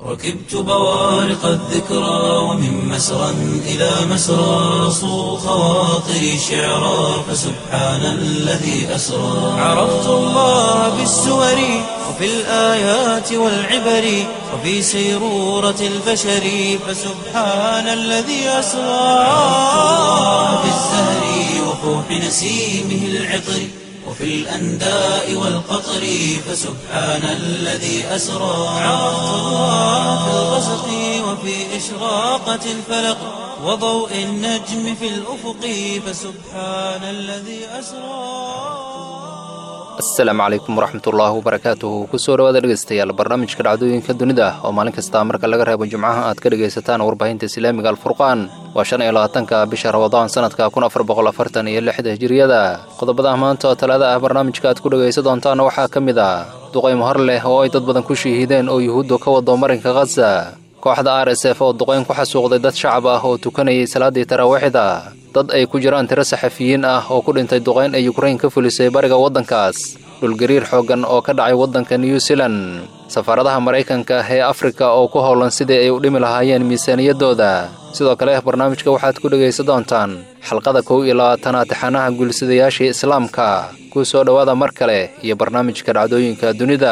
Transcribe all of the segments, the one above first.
ركبت بوارق الذكرى ومن مسرى إلى مسرى صو خواطري شعرا فسبحان الذي أسرى عرفت الله بالسور وفي الآيات والعبر وفي سيرورة البشر فسبحان الذي أسرى عرفت الله بالزهر وفوح نسيمه العطر وفي الأنداء والقطر فسبحان الذي أسرى عرفت الله في الغسق وفي إشراقة الفلق وضوء النجم في الأفق فسبحان الذي أسرى asalaamu calaykum waraxmatullaahi wabarakaatuhu kusoo dhawaada dhegeystayaal barnaamijka dhacdooyinka dunida oo maalin kasta marka laga reebo jimcaha aad ka dhegaysataan warbaahinta islaamiga alfurqaan waa shan iyo labaatanka bisha rabadaan sanadka kun afar boqol afartan iyo lixda hijiriyada qodobada maanta oo talaada ah barnaamijka aad ku dhegaysa doontaan waxaa ka mid ah duqaymo hor leh oo ay dad badan ku shiihideen oo yuhuuddu ka wado marinka khaza kooxda r s f oo duqayn ku xasuuqday dad shacab ah oo tukanayay salaaddii taraawiixda dad ay ku jiraan tiro saxafiyiin ah oo ku dhintay duqayn ay yukrain ka fulisay bariga waddankaas dhulgariir xooggan oo ka dhacay waddanka new zealan safaaradaha maraykanka ee afrika oo ku howlan sidii ay u dhimi lahaayeen miisaaniyaddooda sidoo kale barnaamijka waxaad ku dhegaysa doontaan xalqada kow iyo labaatanaad taxanaha guulisadayaashii islaamka ku soo dhowaada mar kale iyo barnaamijka dhacdooyinka dunida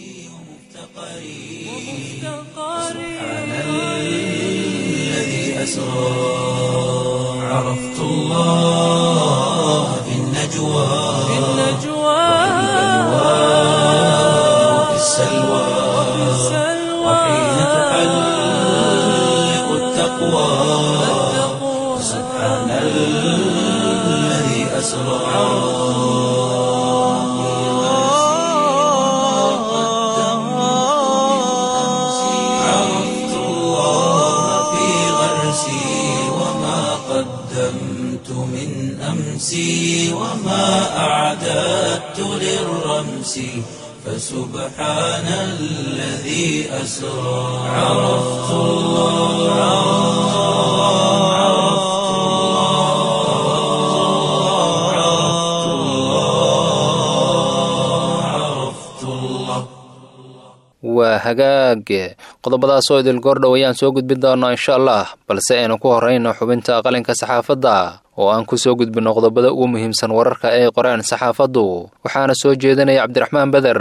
عرفت الله في النجوى في النجوى وفي السلوى وحين تحلق التقوى سبحان الذي أسرى عرفت الله في غرسي وما قدمت من أمسي وما أعددت للرمس فسبحان الذي أسرى عرفت الله عرفت الله عرفت الله عرفت الله waa hagaag qodobadaas oo idil goordhow ayaan soo gudbin doonaa insha allah balse aynu ku horrayno xubinta qalinka saxaafadda oo aan ku soo gudbinno qodobada ugu muhiimsan wararka ay qoreen saxaafaddu waxaana soo jeedinaya cabdiraxmaan beder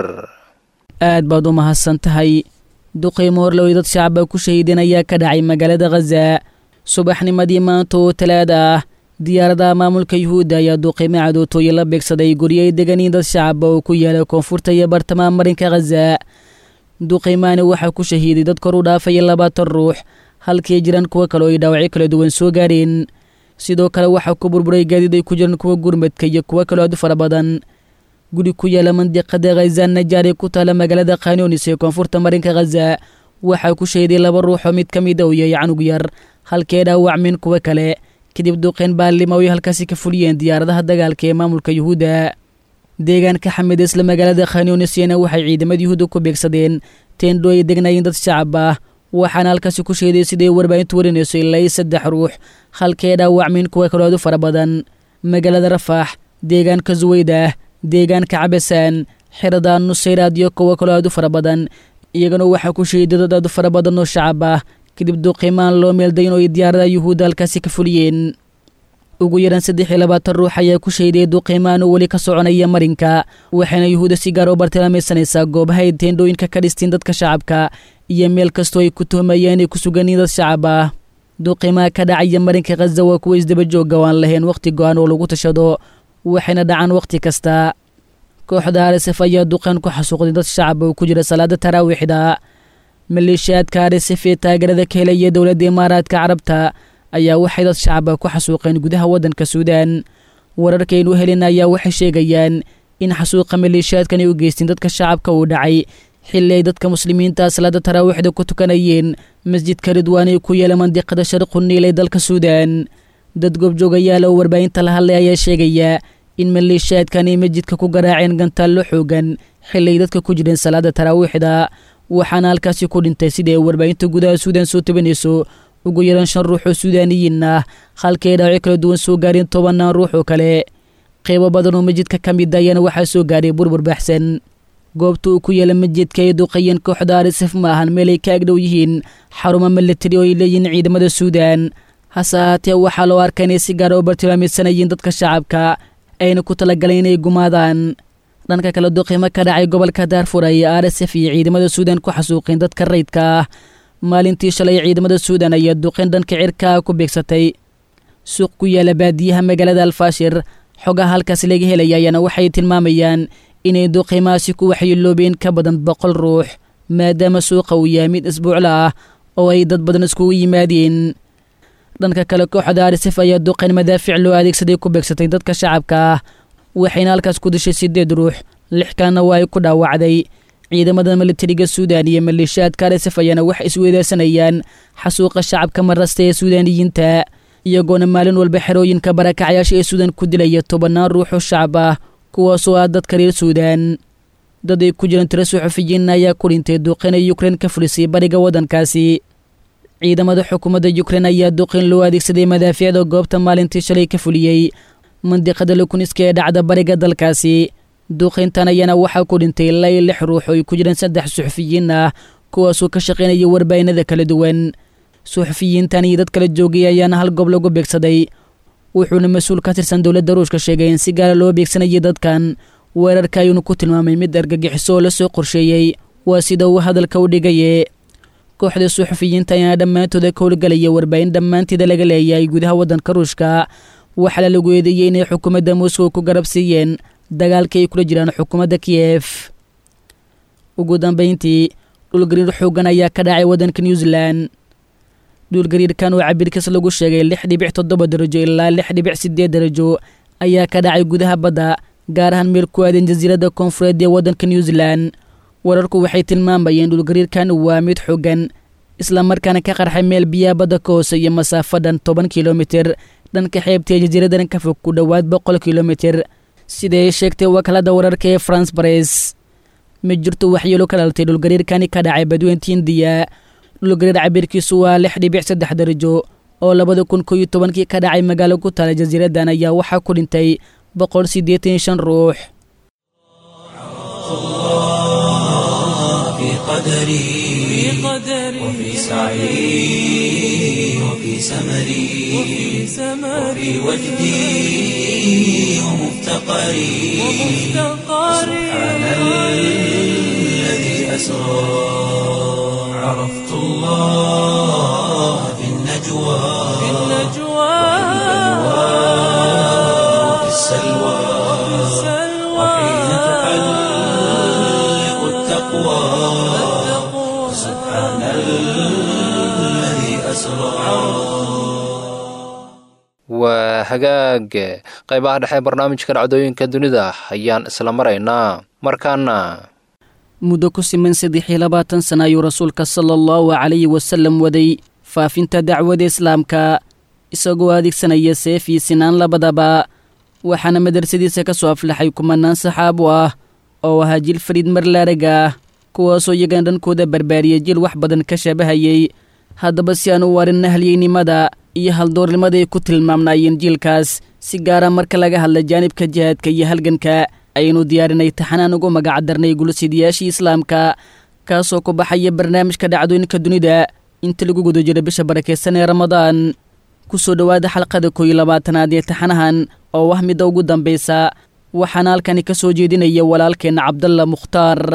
aad baad u mahadsan tahay duqaymo horloway dad shacaba ku shahiideen ayaa ka dhacay magaalada khaza subaxnimadii maanta oo talaada ah diyaaradaha maamulka yuhuudda ayaa duqaymo cadootooye la beegsaday guryo ay deganiin dad shacaba oo ku yaala koonfurta iyo bartamaha marinka khaza duqaymaani waxaa ku shahiiday dad kor u dhaafaya labaatan ruux halkii jiraan kuwo kale oo ay dhaawacyo kala duwan soo gaareen sidoo kale waxaa ku burburay gaadiid ay ku jiraan kuwa gurmadka iyo kuwo kaloo aad u fara badan guri ku yaala mandiqada khazaan najaar ee ku taala magaalada khanonis ee koonfurta marinka khaza waxaa ku shahiday laba ruux oo mid ka mid a uu yahay canug yar halkee dhaawacmeen kuwo kale kadib duqayn baalimo ay halkaasi ka fuliyeen diyaaradaha dagaalka ee maamulka yuhuudda deegaanka xamid isla magaalada khanonisiyana waxay ciidamada yuhuudda ku beegsadeen teendho ay degnaayeen dad shacab ah waxaana halkaasi ku sheeday siday warbaahintu warinayso ilaa saddex ruux halkee dhaawacmeen kuwa kaloo aad u fara badan magaalada rafaax deegaanka suweydah deegaanka cabasaan xirada nusayraad iyo kuwo kaloo aad u fara badan iyagana waxaa ku sheeday dad aad u fara badan oo shacab ah kadib duqimaan loo meeldayn oo ay diyaaradaha yuhuudda halkaasi ka fuliyeen ugu yaraan saddex iyo labaatan ruux ayaa ku shayday duqiimaan oo weli ka soconaya marinka waxayna yuhuudda si gaar oo bartilmaamaysanaysaa goobaha ay teendhooyinka ka dhistiin dadka shacabka iyo meel kastoo ay ku tuhmayeen inay ku suganiin dad shacab ah duqiimaha ka dhacaya marinka khaza waa kuwa isdaba joogga oo aan lahayn wakhti go-an oo lagu tashado waxayna dhacaan wakhti kasta kooxda arsf ayaa duqeen ku xasuuqday dad shacab oo ku jira salaada taraawiixda maleeshiyaadka arsf ee taageerada ka helaya dowladda imaaraadka carabta ayaa waxay dad shacaba ku xasuuqeen gudaha waddanka suudaan wararkaynu helin ayaa waxay sheegayaan in xasuuqa maleeshiyaadkan ay u geysteen dadka shacabka uu dhacay xilli ay dadka muslimiinta salaada taraawiixda ku tukanayeen masjidka ridwaan ee ku yaala mandiqada sharqu niil ee dalka suudaan dad goobjoogayaal oo warbaahinta la hadlay ayaa sheegaya in maleeshiyaadkan ay masjidka ku garaaceen gantaallo xoogan xilli ay dadka ku jireen salaada taraawiixda waxaana halkaasi ku dhintay sida ay warbaahinta gudaha suudaan soo tabanayso ugu yaraan shan ruux oo suudaaniyiin ah halkay dhaawacyo kala duwan soo gaareen tobannaan ruux oo kale qeybo badan oo masjidka ka mid ayaana waxaa soo gaaray burbur baxsan goobta uu ku yaala masjidka ay duqeeyeen kooxda arisef ma ahan meel ay ka agdhow yihiin xarumo milatari oo ay leeyihiin ciidamada suudan hase ahaatee waxaa loo arkaa inay si gaara u bartilmaameysanayeen dadka shacabka ayna ku talagaleen inay gumaadaan dhanka kale duqiimo ka dhacay gobolka daarfur ay arsf iyo ciidamada suudan ku xasuuqeen dadka rayidka ah maalintii shalay ciidamada suudan ayaa duqeen dhanka cirkaa ku beegsatay suuq ku yaala baadiyaha magaalada alfaashir xogaha halkaas laga helaya ayaana waxay tilmaamayaan inay duqiimahaasi ku waxyeeloobeen ka badan boqol ruux maadaama suuqa uu yahay mid isbuucla ah oo ay dad badan iskugu yimaadeen dhanka kale kooxda arisef ayaa duqeyn madaafiic loo adeegsaday ku beegsatay dadka shacabka ah waxayna halkaas ku dishay siddeed ruux lix kalena waa ay ku dhaawacday ciidamada militariga suudan iyo maleeshiyaadka arisef ayaana wax isweydaasanayaan xasuuqa shacabka marasta ee suudaaniyiinta iyagoona maalin walba xerooyinka barakacyaasha ee suudan ku dilaya tobannaan ruux oo shacab ah kuwaasoo ah dadka reer suudan dad ay ku jiraan tiro suxufiyiin ayaa ku dhintay duqeyn ay yukrein ka fulisay bariga waddankaasi ciidamada xukuumadda yukrein ayaa duqeyn loo adeegsaday madaafiicda goobta maalintii shalay ka fuliyey mandiqada lukuniska ee dhacda bariga dalkaasi duqeyntan ayaana waxaa ku dhintay ilaa iyo lix ruux oo ay ku jiraan saddex suxufiyiin ah kuwaasoo ka shaqaynaya warbaahinada kala duwan suxufiyiintan iyo dad kala joogay ayaana hal goob lagu beegsaday wuxuuna mas-uul ka tirsan dowladda ruushka sheegay in si gaara loo beegsanayay dadkan weerarka ayuuna ku tilmaamay mid argagixiso oo la soo qorsheeyey waa sida uu hadalka u dhigaye kooxda suxufiyiinta ayaana dhammaantooda ka howlgelaya warbaahin dhammaanteeda laga leeyahay gudaha waddanka ruushka waxaana lagu eedeeyey inay xukuumadda moscow ku garab siiyeen dagaalka ay kula jiraan xukuumadda kiyef ugu dambayntii dhulgariir xoogan ayaa ka dhacay waddanka new zealand dhulgariirkan oo cabirkiis lagu sheegay lix dhibic toddoba darajo ilaa lix dhibic siddeed darajo ayaa ka dhacay gudaha badda gaar ahaan meel ku aadan jasiiradda koonfureed ee waddanka new zealand wararku waxay tilmaamayeen dhulgariirkan waa mid xoogan islamarkaana ka qarxay meel biyaha badda ka hoose iyo masaafo dhan toban kilomitir dhanka xeebta ee jasiiradan ka fog ku dhowaad boqol kilomitir siday sheegtay wakaalada wararka ee france bares ma jirto waxyeelo ka dhalatay dhulgariirkani ka dhacay badweynta indiya dhulgariir cabirkiisu waa lix dhibic saddex darajo oo labada kun koo iyo tobankii ka dhacay magaalo ku taala jasiiradan ayaa waxaa ku dhintay boqol siddeetan iyo shan ruux في قدري وفي سعي وفي سمري وفي وجدي ومفتقري سبحان الذي أسرى عرفت الله في النجوى وفي السلوى وحين تحلق التقوى سبحان الذي أسرى waa hagaag qaybaha dhexe barnaamijka dhacdooyinka dunida ayaan isla maraynaa markaana muddo ku siman saddex iyo labaatan sana ayuu rasuulka sala allahu calayhi wasallam waday faafinta dacwada islaamka isagoo adeegsanaya seef iyo sinaan labadaba waxaana madrasadiisa ka soo aflaxay kumanaan saxaabo ah oo ahaa jil fariid marlaarag ah kuwaasoo iyagana dhankooda barbaariyay jil wax badan ka shaabahayay haddaba si aan u warin nahliyeynimada iyo haldoornimada ay ku tilmaamnaayeen jiilkaas si gaara marka laga hadla jaanibka jihaadka iyo halganka ayaynu diyaarinay taxanaan ugu magacdarnay gulsidayaashii islaamka kaasoo ku baxaya barnaamijka dhacdooyinka dunida inta lagu guda jiro bisha barakeysan ee ramadaan ku soo dhowaada xalqada koo iyo labaatanaad ee taxanahan oo ah midda ugu dambaysa waxaana halkani ka soo jeedinaya walaalkeenna cabdalla mukhtaar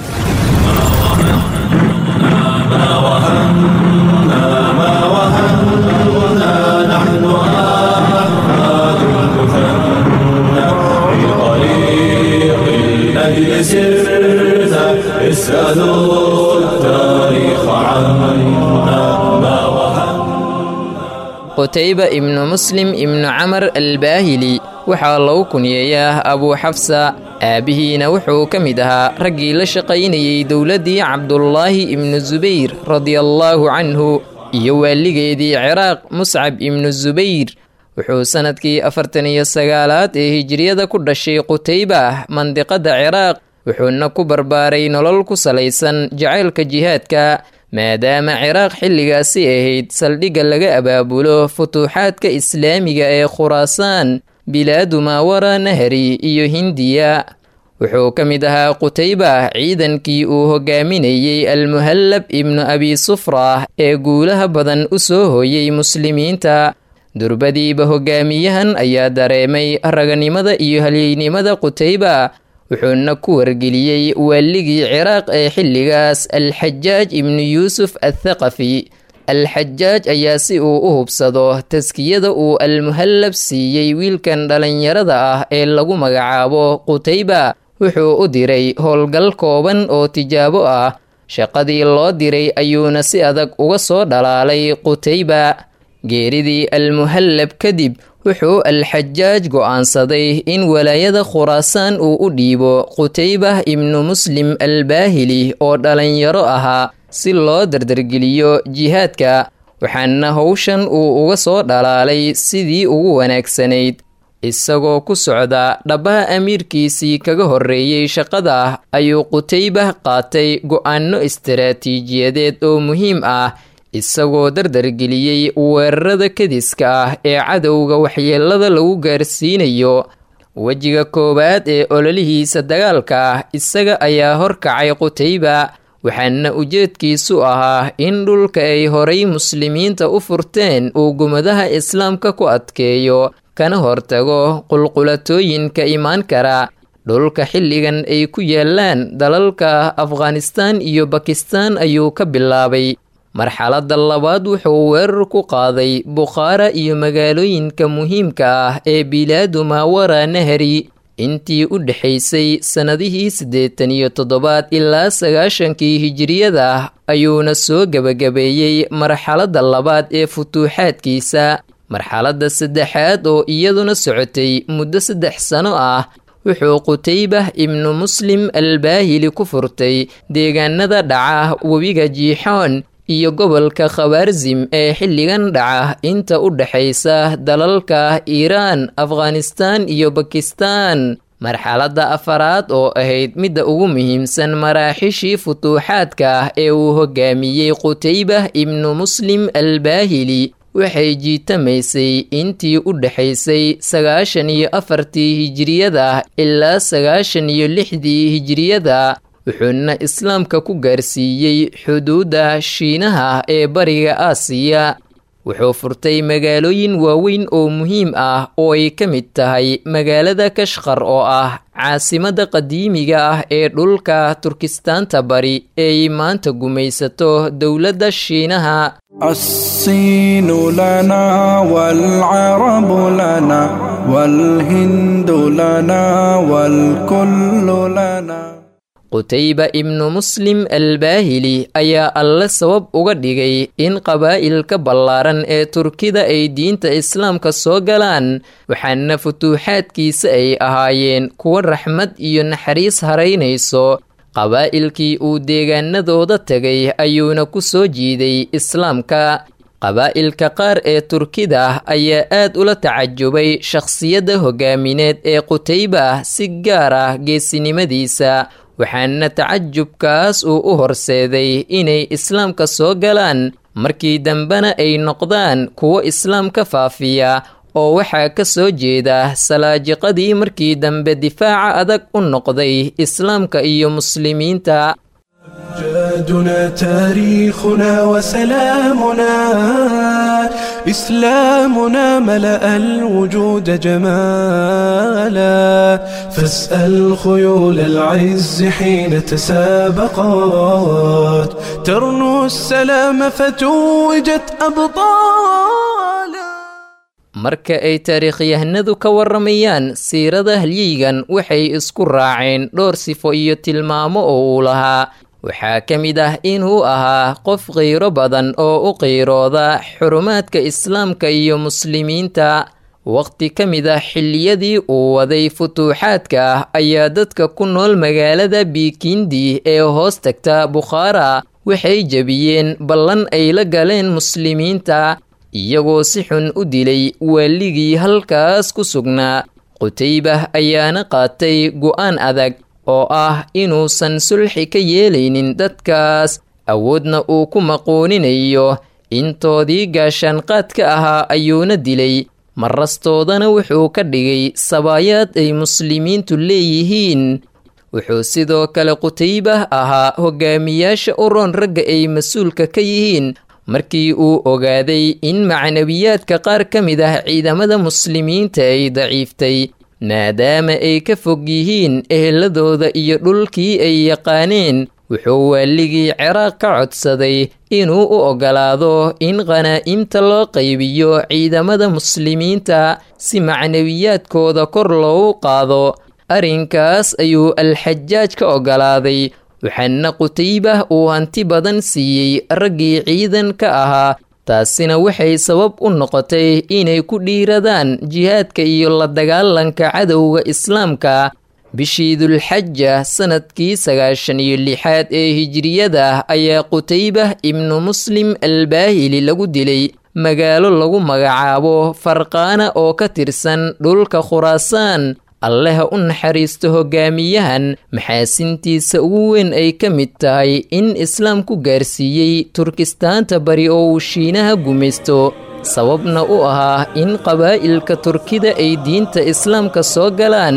الذي سرت اسألوا التاريخ عنا ما وهن qutayba ibnu muslim ibnu camar albaahili waxaa lagu kuniyeeyaa abuu xafsa aabbihiina wuxuu ka mid ahaa raggii la shaqaynayey dowladdii cabdulaahi ibnu subayr radiallaahu canhu iyo waaligeedii ciraaq muscab ibnu subayr wuxuu sannadkii afartan iyo sagaalaad ee hijiriyada ku dhashay qutayba mandiqadda ciraaq wuxuuna ku barbaaray nolol ku salaysan jacaylka jihaadka maadaama ciraaq xilligaasi ahayd saldhigga laga abaabulo futuuxaadka islaamiga ee khuraasaan bilaadu maawara nahri iyo hindiya wuxuu ka mid ahaa qutayba ciidankii uu hogaaminayey almuhallab ibnu abi sufra ee guulaha badan u soo hooyey muslimiinta durbadiiba hogaamiyahan ayaa dareemay raganimada iyo halyeynimada qutayba wuxuuna ku wargeliyey waaligii ciraaq ee xilligaas alxajaaj ibnu yuusuf athaqafi alxajaaj ayaa si uu u hubsado taskiyada uu almuhallab siiyey wiilkan dhallinyarada ah ee lagu magacaabo qutayba wuxuu u diray howlgal kooban oo tijaabo ah shaqadii loo diray ayuuna si adag uga soo dhalaalay qutayba geeridii almuhallab kadib wuxuu alxajaaj go'aansaday in walaayada khuraasaan uu u dhiibo qutaybah ibnu muslim albaahili oo dhallinyaro ahaa si loo dardargeliyo jihaadka waxaana howshan uu uga soo dhalaalay sidii ugu wanaagsanayd isagoo ku socda dhabbaha amiirkiisii kaga horreeyey shaqada ayuu qutaybah qaatay go'aano istaraatiijiyadeed oo muhiim ah isagoo dardargeliyey weerarada kadiska ah ee cadowga waxyeelada lagu gaarsiinayo wejiga koowaad ee ololihiisa dagaalka ah isaga ayaa horkacay qutayba waxaana ujeedkiisu ahaa in dhulka ay horay muslimiinta u furteen uu gumadaha islaamka ku adkeeyo kana hortago qulqulatooyinka imaan kara dhulka xilligan ay ku yaalaan dalalka afghanistaan iyo bakistaan ayuu ka bilaabay marxaladda labaad wuxuu weerar ku qaaday bukhaara iyo magaalooyinka muhiimka ah ee bilaadu maawara nahari intii u dhexaysay sannadihii siddeetan iyo toddobaad ilaa sagaashankii hijiriyada ayuuna soo gebagabeeyey marxaladda labaad ee futuuxaadkiisa marxaladda saddexaad oo iyaduna socotay muddo saddex sano ah wuxuu qutaybah ibnu muslim albaahili ku furtay deegaanada dhaca webiga jiixoon iyo gobolka khawarzim ee xilligan dhaca inta u dhexaysa dalalka iiraan afghanistaan iyo bakistaan marxaladda afaraad oo ahayd midda ugu muhiimsan maraaxishii futuuxaadka ee uu hogaamiyey qutaybah ibnu muslim albaahili waxay jiitamaysay intii u dhexaysay sagaashan iyo afartii hijiriyada ilaa sagaashan iyo lixdii hijiriyada wuxuuna islaamka ku gaarsiiyey xuduudda shiinaha ee bariga aasiya wuxuu furtay magaalooyin waaweyn oo muhiim ah oo ay ka mid tahay magaalada kashkar oo ah caasimadda qadiimiga ah ee dhulka turkistaanta bari eeay maanta gumaysato dowladda shiinaha الصين لنا والعرب لنا والهند لنا والكل لنا qutayba ibnu muslim albaahili ayaa alle sabab uga dhigay in qabaa'ilka ballaaran ee turkida ay diinta islaamka soo galaan waxaana futuuxaadkiisa ay ahaayeen kuwa raxmad iyo naxariis haraynayso qabaa'ilkii uu deegaanadooda tegay ayuuna ku soo jiiday islaamka qabaa'ilka qaar ee turkida ayaa aad ula tacajubay shakhsiyadda hogaamineed ee qutayba si gaar ah geesinimadiisa waxaana tacajubkaas uu u horseeday inay islaamka soo galaan markii dambena ay noqdaan kuwo islaamka faafiya oo waxaa ka soo jeeda salaajiqadii markii dambe difaaca adag u noqday islaamka iyo muslimiinta جادنا تاريخنا وسلامنا إسلامنا ملأ الوجود جمالا فاسأل خيول العز حين تسابقات ترنو السلام فتوجت أبطالا marka ay taariikhyahanadu ka warramayaan siirada halyeygan waxay isku raaceen dhowr sifo iyo tilmaamo oo uu lahaa waxaa ka mid ah inuu ahaa qof qiiro badan oo u qiirooda xurumaadka islaamka iyo muslimiinta waqti ka mid ah xilliyadii uu waday futuuxaadka ayaa dadka ku nool magaalada biikindi ee hoos tagta bukhaara waxay jebiyeen ballan ay la galeen muslimiinta iyagoo si xun u dilay waaligii halkaas ku sugnaa qutaybah ayaana qaatay go'aan adag oo ah inuusan sulxi ka yeelaynin dadkaas awoodna uu ku maquuninayo intoodii gaashaanqaadka ahaa ayuuna dilay marastoodana wuxuu ka dhigay sabaayaad ay muslimiintu leeyihiin wuxuu sidoo kale qutaybah ahaa hogaamiyaasha uroon ragga ay mas-uulka ka yihiin markii uu ogaaday in macnawiyaadka qaar ka mid ah ciidamada muslimiinta ay daciiftay maadaama ay ka fog yihiin eheladooda iyo dhulkii ay yaqaaneen wuxuu waaligii ciraaq ka codsaday inuu u oggolaado in khanaa'imta loo qaybiyo ciidamada muslimiinta si macnawiyaadkooda kor loogu qaado arrinkaas ayuu alxajaaj ka oggolaaday waxaana qutaybah uu hanti badan siiyey raggii ciidan ka ahaa taasina waxay sabab u noqotay inay ku dhiiradaan jihaadka iyo la dagaalanka cadowga islaamka bishii dulxaja sanadkii sagaashan iyo lixaad ee hijiriyada ayaa qutaybah ibnu muslim albaahili lagu dilay magaalo lagu magacaabo farqaana oo ka tirsan dhulka khuraasaan alleha u naxariisto hogaamiyahan maxaasintiisa ugu weyn ay ka mid tahay in islaam ku gaarsiiyey turkistaanta bari oo uu shiinaha gumaysto sababna u ahaa in qabaa'ilka turkida ay diinta islaamka soo galaan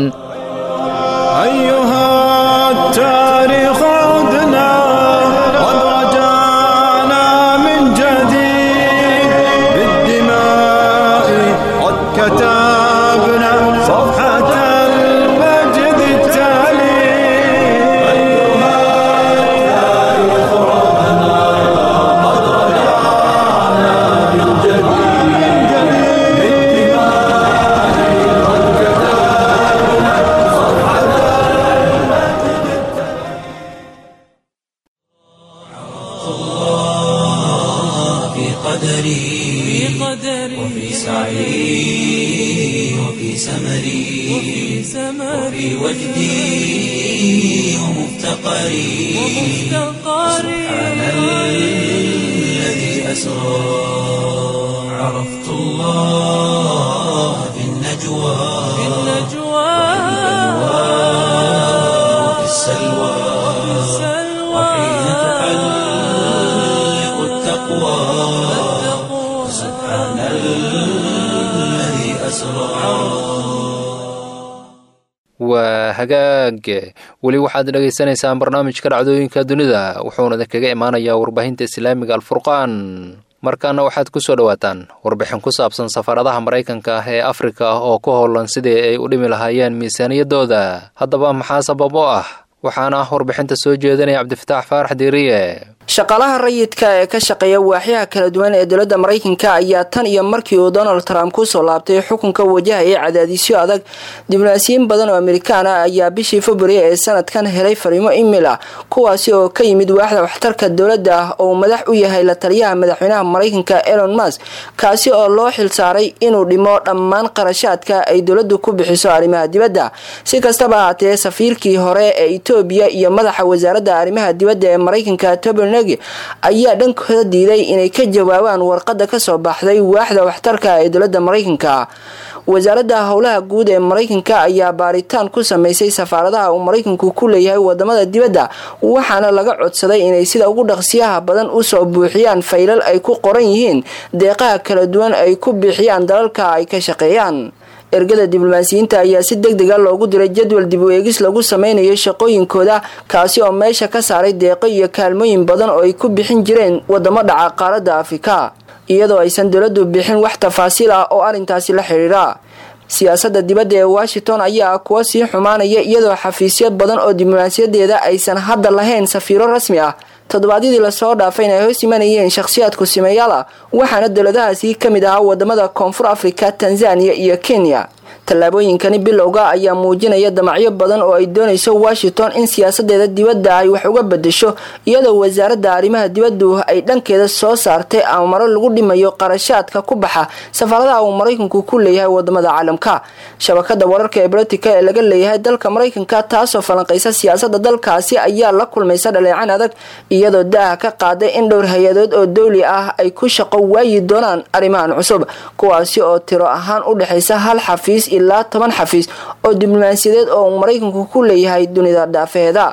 waa hagaag weli waxaad dhagaysanaysaan barnaamijka dhacdooyinka dunida wuxuuna idinkaga imaanayaa warbaahinta islaamiga alfurqaan markaana waxaad ku soo dhowaataan warbixin ku saabsan safaaradaha maraykanka ah ee afrika oo ku howlan sidii ay u dhimi lahaayeen miisaaniyaddooda haddaba maxaa sabab oo ah waxaana warbixinta soo jeedinaya cabdifataax faarax diiriye shaqaalaha rayidka ee ka shaqeeya waaxyaha kala duwan ee dowladda maraykanka ayaa tan iyo markii uu donald trump kusoo laabtay xukunka wajahaya cadaadisyo adag diblomaasiyiin badan oo amerikaan ah ayaa bishii february ee sanadkan helay fariimo email ah kuwaasi oo ka yimid waaxda waxtarka dowladda ah oo uu madax u yahay la taliyaha madaxweynaha maraykanka elon musk kaasi oo loo xilsaaray inuu dhimo dhammaan qarashaadka ay dowladdu ku bixiso arrimaha dibadda si kastaba ahaatee safiirkii hore ee etoobiya iyo madaxa wasaaradda arrimaha dibadda ee maraykanka tobel ayaa dhankooda diiday inay ka jawaabaan warqada kasoo baxday waaxda waxtarka ee dowlada maraykanka wasaaradda howlaha guud ee maraykanka ayaa baaritaan ku sameysay safaaradaha uu maraykanku ku leeyahay wadamada dibadda waxaana laga codsaday inay sida ugu dhaqsiyaha badan usoo buuxiyaan faylal ay ku qoran yihiin deeqaha kala duwan ay ku bixiyaan dalalka ay ka shaqeeyaan ergada diblomaasiyiinta ayaa si deg dega loogu diray jadwal dib u eegis lagu sameynayo shaqooyinkooda kaasi oo meesha ka saaray deeqo iyo kaalmooyin badan oo ay ku bixin jireen wadamo dhaca qaaradda afrika iyadoo aysan dowladdu bixin wax tafaasiil ah oo arrintaasi la xidhiira siyaasadda dibadda ee washington ayaa kuwa sii xumaanaya iyadoo xafiisyo badan oo diblomaasiyadeeda aysan hadda lahayn safiiro rasmi ah toddobaadyadii lasoo dhaafayna ay hoos imanayeen shakhsiyaadku simeyaal ah waxaana dowladahaasi ka mid ahaa wadamada koonfur afrika tanzaniya iyo kenya tallaabooyinkani bilowga ayaa muujinaya damacyo badan oo ay doonayso washington in siyaasadeeda dibadda ay wax uga bedesho iyadoo wasaaradda arrimaha dibaddu ay dhankeeda soo saartay amaro lagu dhimayo qarashaadka ku baxa safaaradaha uu maraykanku ku leeyahay wadamada caalamka shabakada wararka ee bolotika ee laga leeyahay dalka maraykanka taasoo falanqaysa siyaasada dalkaasi ayaa la kulmaysa dhaleecan adag iyadoo daaha ka qaaday in dhowr hay-adood oo dowli ah ay ku shaqo waayi doonaan arrimahan cusub kuwaasi oo tiro ahaan u dhexaysa hal xafiis ilaa toban xafiis oo diblomaasiyadeed oo uu maraykanku ku leeyahay dunida dhaafeeda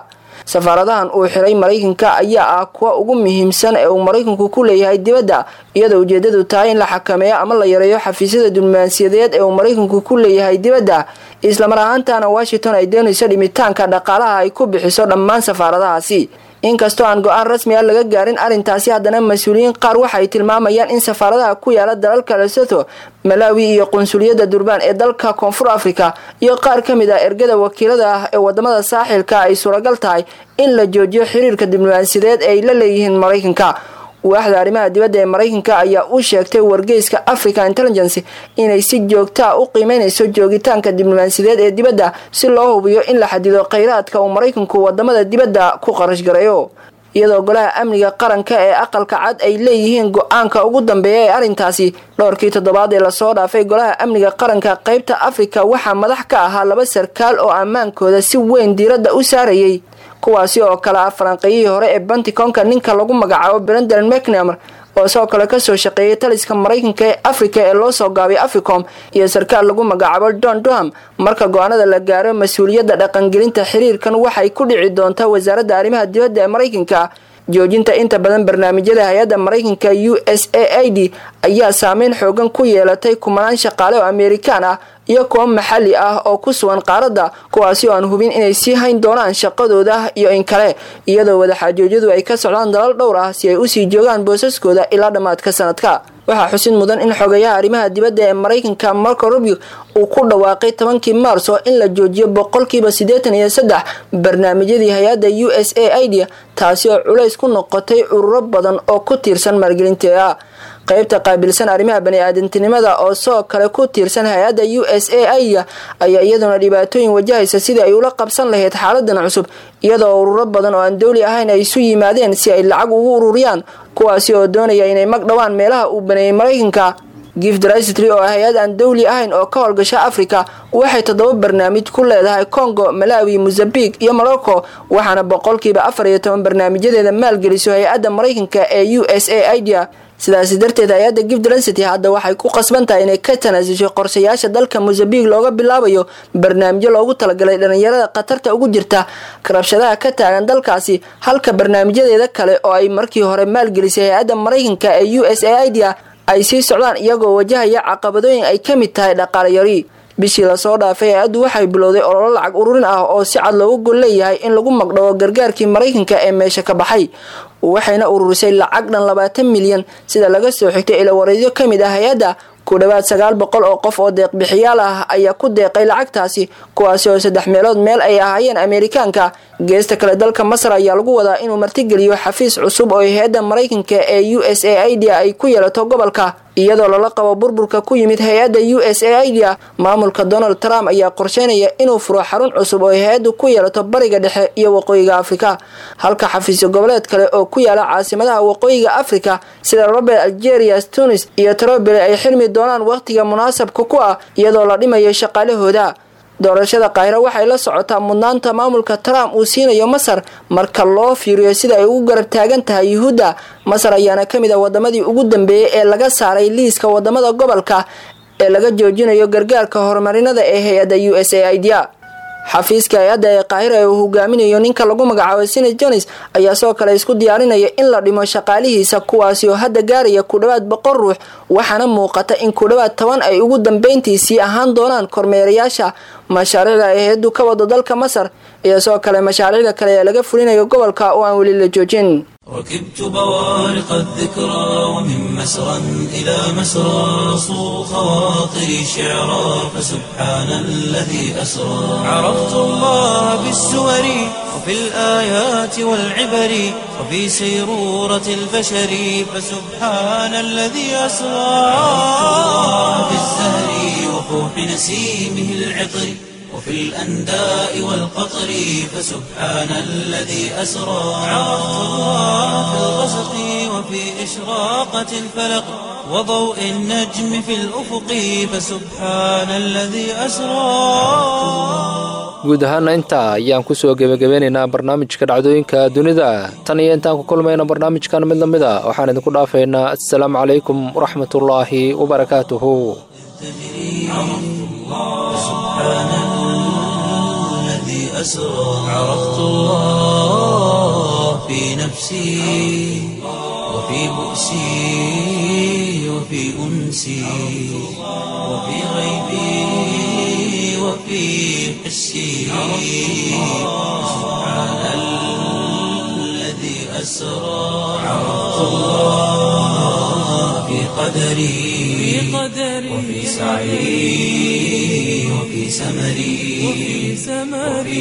safaaradahan uu xiray maraykanka ayaa ah kuwa ugu muhiimsan ee uu maraykanku ku leeyahay dibadda iyadoo ujeedadu tahay in la xakameeyo ama la yareeyo xafiisyada diblomaasiyadeed ee uu maraykanku ku leeyahay dibadda islamar ahaantana washington ay doonayso dhimitaanka dhaqaalaha ay ku bixiso dhammaan safaaradahaasi inkastoo aan go-aan rasmi a laga gaarin arrintaasi haddana mas-uuliyiin qaar waxaay tilmaamayaan in safaaradaha ku yaala dalalka lesotho malawi iyo qunsuliyadda durbaan ee dalka koonfur africa iyo qaar ka mid ah ergada wakiilada ah ee wadamada saaxilka ay suuragal tahay in la joojiyo xiriirka diblomaasiyadeed ee ay la leeyihiin maraykanka waaxda arrimaha dibadda ee maraykanka ayaa u sheegtay wargeyska africa intelligence inay si joogtaa u qiimeynayso joogitaanka diblomaasiyadeed ee dibadda si loo hubiyo in la xadido kheyraadka uu maraykanku wadamada dibadda ku qarash gareeyo iyadoo golaha amniga qaranka ee aqalka cad ay leeyihiin go-aanka ugu dambeeya ee arrintaasi dhowrkii toddobaad ee lasoo dhaafay golaha amniga qaranka qeybta afrika waxaa madax ka ahaa laba sarkaal oo ammaankooda si weyn diiradda u saarayay kuwaasi oo kale ah falanqeeyihii hore ee banticonka ninka lagu magacaabo brenden mcnamer oo sidoo kale kasoo shaqeeyay taliska maraykanka ee africa ee loo soo gaabay africom iyo sarkaal lagu magacaabo don duham marka go-aanada la gaaro mas-uuliyadda dhaqangelinta xiriirkan waxay ku dhici doontaa wasaaradda arrimaha dibadda ee maraykanka joojinta inta badan barnaamijyada hay-adda maraykanka u s a i d ayaa saameyn xoogan ku yeelatay kumanaan shaqaale oo amerikaan ah iyo kuwo maxalli ah oo ku sugan qaaradda kuwaasi oo aan hubin inay sii hayn doonaan shaqadooda iyo in kale iyadoo wadaxaajoodyadu ay ka socdaan dalal dhowr ah si ay usii joogaan boosaskooda ilaa dhammaadka sanadka waxaa xusid mudan in xogayaha arrimaha dibadda ee maraykanka marco rubio uu ku dhawaaqay tobankii maarso in la joojiyo boqolkiiba siddeetan iyo saddex barnaamijyadii hay-adda u s a i d taasi oo culays ku noqotay ururo badan oo ku tiirsan maalgelinteeda qaybta qaabilsan arrimaha bani-aadantinimada oo sidoo kale ku tiirsan hay-adda u s a i ayaa iyaduna dhibaatooyin wajahaysa sidii ay ula qabsan lahayd xaaladan cusub iyadoo ururo badan oo aan dowli ahayn ay isu yimaadeen si ay lacag ugu ururiyaan kuwaasi oo doonaya inay mag dhowaan meelaha uu baneeyay maraykanka gifdrystry oo hay-ad aan dowli ahayn oo ka howlgasha africa waxay toddoba barnaamij ku leedahay congo malawi mozambique iyo morocco waxaana boqolkiiba afar iyo toban barnaamijyadeeda maalgeliso hay-adda maraykanka ee u s a idia sidaasi darteed hay-adda gifdrensity hadda waxay ku qasban tahay inay ka tanaasushay qorshayaasha dalka mozambique looga bilaabayo barnaamijyo loogu talagalay dhalinyarada khatarta ugu jirta karabshadaha ka taagan dalkaasi halka barnaamijyadeeda kale oo ay markii hore maalgelisay hay-adda maraykanka ee u s a idia ay sii socdaan iyagoo wajahaya caqabadooyin ay ka mid tahay dhaqaale yari bishii lasoo dhaafay hay-addu waxay bilowday ololo lacag ururin ah oo si cad loogu gol leeyahay in lagu magdhawo gargaarkii maraykanka ee meesha ka baxay waxayna ururisay lacag dhan labaatan milyan sida laga soo xigtay ilawareedyo ka mid ah hay-adda ku dhowaad sagaal boqol oo qof oo deeqbixiyaal ah ayaa ku deeqay lacagtaasi kuwaasi oo saddex meelood meel ay ahaayeen amerikaanka geesta kale dalka masar ayaa lagu wadaa inuu martigeliyo xafiis cusub oo hay-adda maraykanka ee u s a idia ay ku yeelato gobolka iyadoo lala qabo burburka ku yimid hay-adda u s a idia maamulka donald trump ayaa qorsheynaya inuu furo xarun cusub oo hay-addu ku yeelato bariga dhexe iyo waqooyiga afrika halka xafiisyo goboleed kale oo ku yaala caasimadaha waqooyiga afrika sida robert algeria tunis iyo trobele ay xirmi doonaan wakhtiga munaasabka ku ah iyadoo la dhimayo shaqaalahooda doorashada kaahiro waxay la socotaa mudnaanta maamulka trump uu siinayo masar marka loo fiiriyo sida ay ugu garab taagan tahay yuhuudda masar ayaana ka mid ah wadamadii ugu dambeeyey ee laga saaray liiska wadamada gobolka ee laga joojinayo gargaarka horumarinada ee hay-adda u s a idia xafiiska hay-adda ee kaahira ee uu hogaaminayo ninka lagu magacaabo sine jones ayaa sidoo kale isku diyaarinaya in la dhimo shaqaalihiisa kuwaasi oo hadda gaaraya ku dhowaad boqol ruux waxaana muuqata in ku dhowaad toban ay ugu dambeyntiisii ahaan doonaan kormeerayaasha mashaariicda ay hay-addu ka wado dalka masar iyo sidoo kale mashaariicda kale ee laga fulinayo gobolka oo aan weli la joojin ركبت بوارق الذكرى ومن مسرى إلى مسرى صو خواطري شعرا فسبحان الذي أسرى عرفت الله بالسور وفي الآيات والعبر وفي سيرورة البشر فسبحان الذي أسرى في الزهر وفوح نسيمه العطر وفي الأنداء والقطر فسبحان الذي أسرى عرفت الله في الغسق وفي إشراقة الفلق وضوء النجم في الأفق فسبحان الذي أسرى guud ahaana intaa ayaan kusoo gebagabeynaynaa barnaamijka dhacdooyinka dunida tan iyo intaan ku kulmayna barnaamijkan mid lamid a waxaan idinku dhaafaynaa assalaamu calaykum waraxmatullaahi wabarakaatuhu أسرى عرفت الله في نفسي وفي بؤسي وفي أنسي وفي غيبي وفي حسي سبحان الذي أسرى عرفت الله في قدري وفي سعي وفي سمري وفي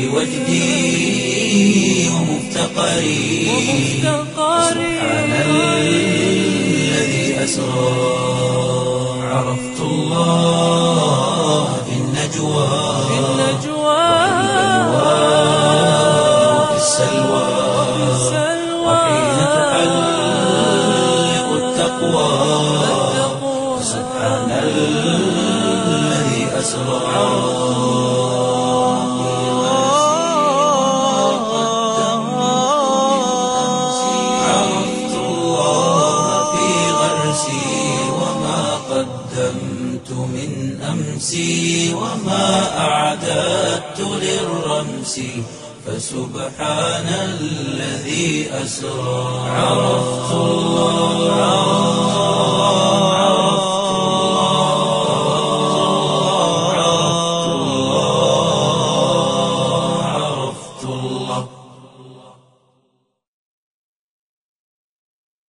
وجدي ومفتقري سبحان الذي أسرى عرفت الله في النجوى وفي السلوى وحين تحلق التقوى سبحان الذي أسرى عرفت الله في غرسي وما قدمت من أمسي وما أعددت للرمس فسبحان الذي أسرى عرفت الله